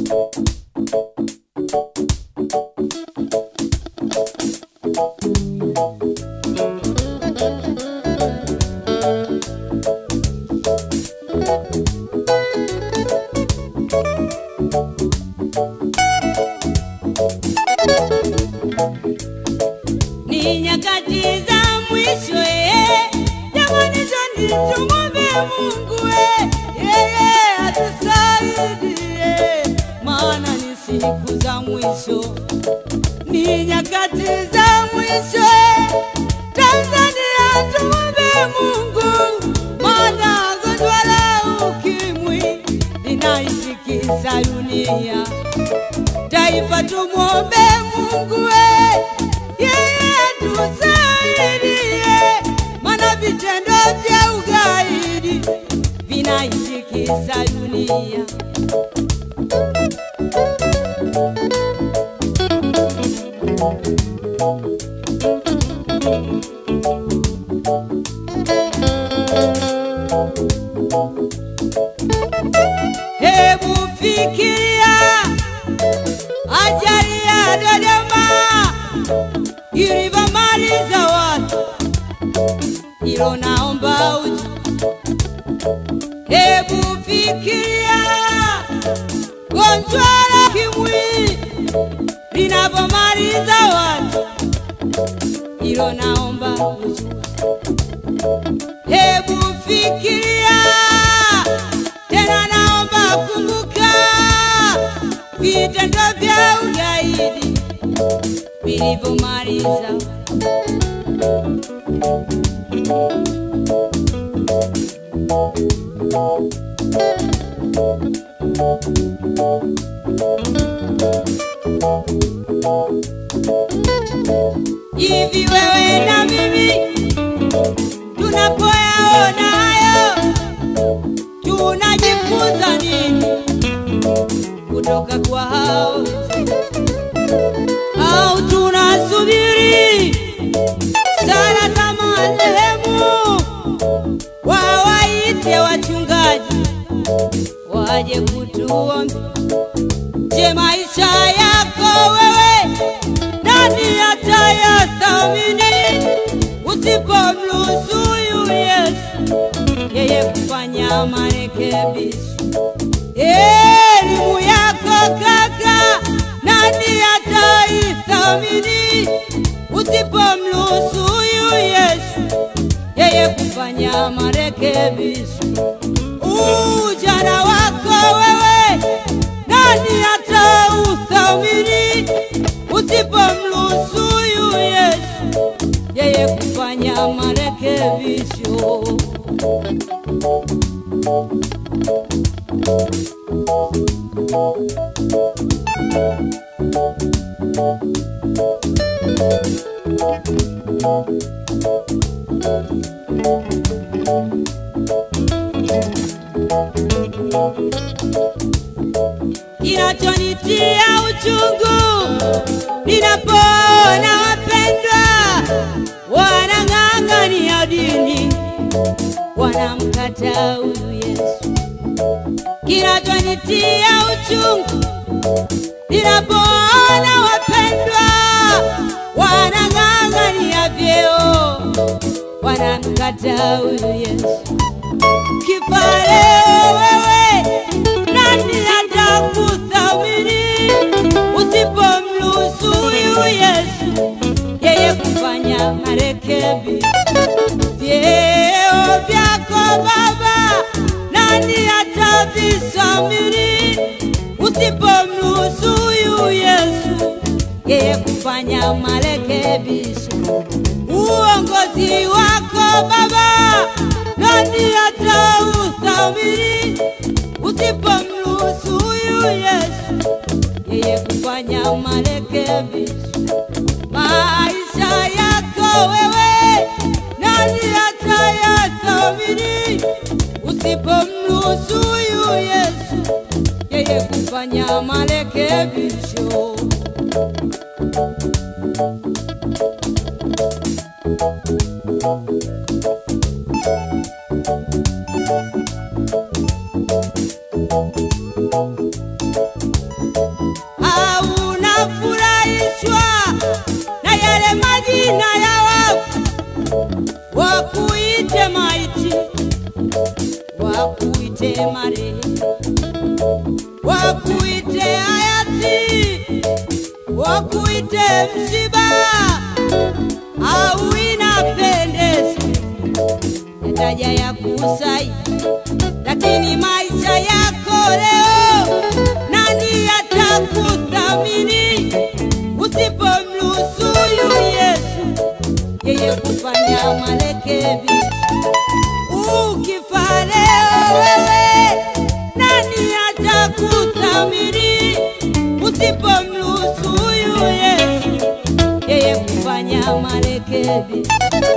ni nyakati za mwisho eh. Jamani, twende tumwombe Mungu eh. yeye atusaidie, maana ni siku za mwisho, ni nyakati za mwisho eh. Tanzania tumwombe Mungu, maana gonjwa la ukimwi linaitikisa dunia taifa tumwombe Mungu we, yeye atusaidie, maana vitendo vya ugaidi vinaitikisa dunia. Hebu fikiria ajali ya Dodoma ilivyomaliza watu, hilo naomba uji. Hebu fikiria gonjwa la ukimwi linavyomaliza watu, hilo naomba uji. Hebu fikiria tena, naomba kumbuka vitendo vya ugaidi vilivyomaliza hivi. Wewe na mimi tunapoyaona hayo tunajifunza nini kutoka kwa hao au tunasubiri sala za marehemu wawaite wachungaji waje kutuombe? Je, maisha yako wewe nani atayathamini usipomruhusu huyu Yesu yeye kufanya marekebisho? Elimu yako kaka, nani ataithamini usipomruhusu huyu Yesu yeye kufanya marekebisho? Ujana wako wewe, nani atauthamini usipomruhusu huyu Yesu yeye kufanya marekebisho? Kinachonitia uchungu ninapoona wapendwa wanang'ang'ania dini, wanamkataa huyu Yesu. Kinachonitia uchungu ninapoona wapendwa wanang'ang'ania vyeo, wanamkataa huyu Yesu. Kifa leo wewe, nani atakuthamini usipomruhusu huyu Yesu yeye kufanya marekebisho? Vyeo vyako Baba, nani atavisamini usipomruhusu huyu Yesu yeye kufanya marekebisho? Uongozi wako Baba, nani atauthamini usipomruhusu huyu Yesu yeye kufanya marekebisho? Maisha yako wewe, nani atayathamini usipomruhusu huyu Yesu yeye kufanya marekebisho? wakuite hayati, wakuite msiba au inapendeza yataja ya kusai, lakini maisha yako leo nani atakuthamini usipomruhusu huyu Yesu yeye kufanya marekebisho? Ukifa leo wewe, nani atakuthamini usipomruhusu huyu Yesu yeye kufanya marekebisho?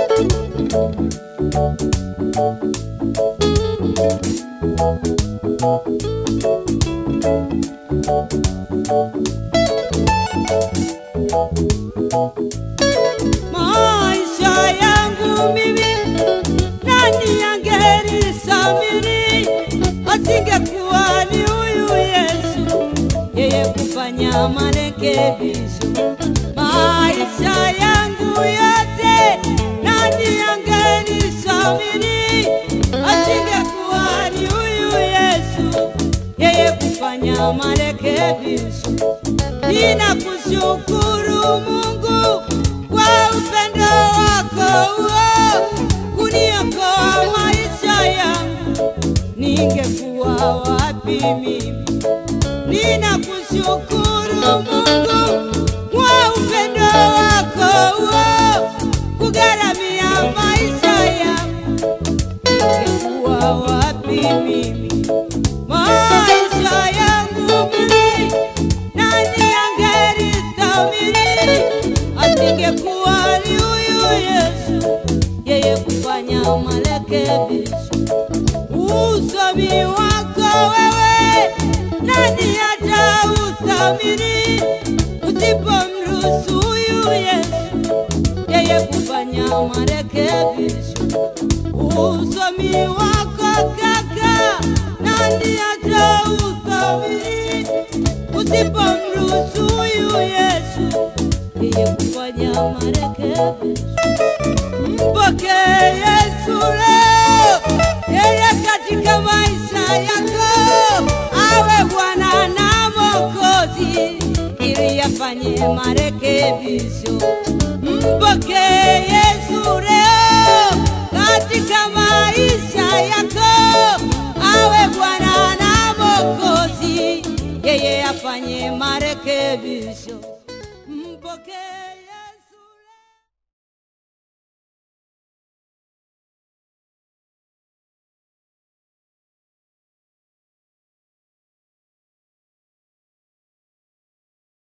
maisha yangu mimi, nani angenisamini asingekuwa ni huyu Yesu, yeye kufanya marekebisho maisha yangu yote, nani angenisamini asingekuwa ni huyu Yesu, yeye kufanya marekebisho. Ninakushukuru Mungu kwa upendo wako huo kuniokoa maisha yangu, ningekuwa wapi mimi? Ninakushukuru Mungu kwa upendo wako huo kugharamia maisha yangu, ningekuwa wapi mimi? Maisha yangu mimi nani angelithamini asingekuwa ni huyu Yesu, yeye kufanya marekebisho. Usomi wako wewe, nani atauthamini usipomruhusu huyu Yesu, yeye kufanya marekebisho? Usomi wako kaka, nani atauthamini usipomruhusu huyu Yesu yeye kufanya marekebisho. Mpokee Yesu leo, yeye katika maisha yako awe Bwana na Mwokozi, ili afanye marekebisho. Mpokee Yesu leo katika maisha yako awe Bwana na Mwokozi, yeye afanye marekebisho. Mpokee